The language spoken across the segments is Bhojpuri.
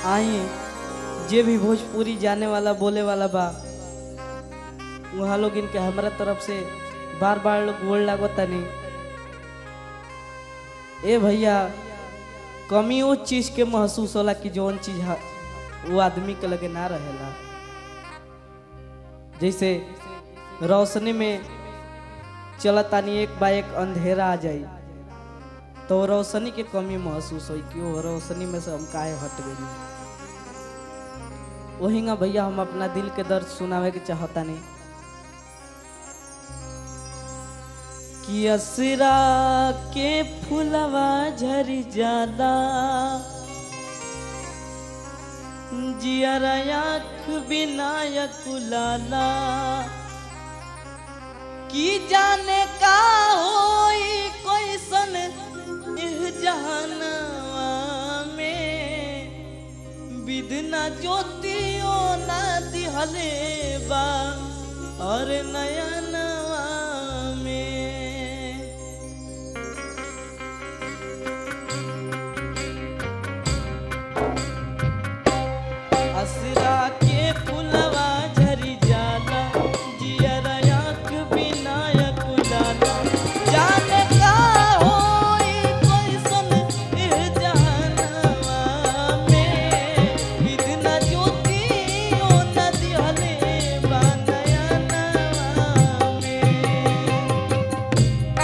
आई जे भी भोजपुरी जाने वाला बोले वाला बा वहाँ लोग इनके हमारा तरफ से बार बार लोग गोल लागता नहीं ए भैया कमी उस चीज के महसूस होला कि जौन चीज हा- वो आदमी के लगे ना रहेला जैसे रोशनी में चलतानी एक बा एक अंधेरा आ जाई तो रोशनी के कमी महसूस होई कि वो रोशनी में से हम काहे हट गई वहींगा भैया हम अपना दिल के दर्द सुनावे के चाहता नहीं कि असरा के फुलवा झरी जाला जियरा आँख विनायक लाला की जाने का होई कोई सन इह जहानवा में विधना ज्योतियो ना दिहले बा और नयनवा में असरा के फुलवा झरी जाला जियरा आँख विनायक लाला जाने का होई कैसन इह जहानवा में विधना ज्योतियो न दिहले बा नयनवा में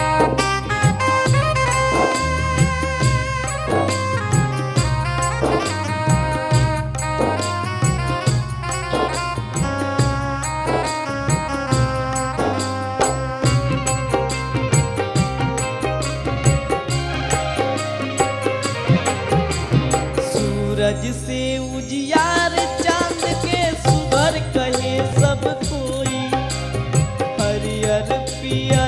सूरज से उजियार चांद के सुभर कहे सब कोई हरियर पिया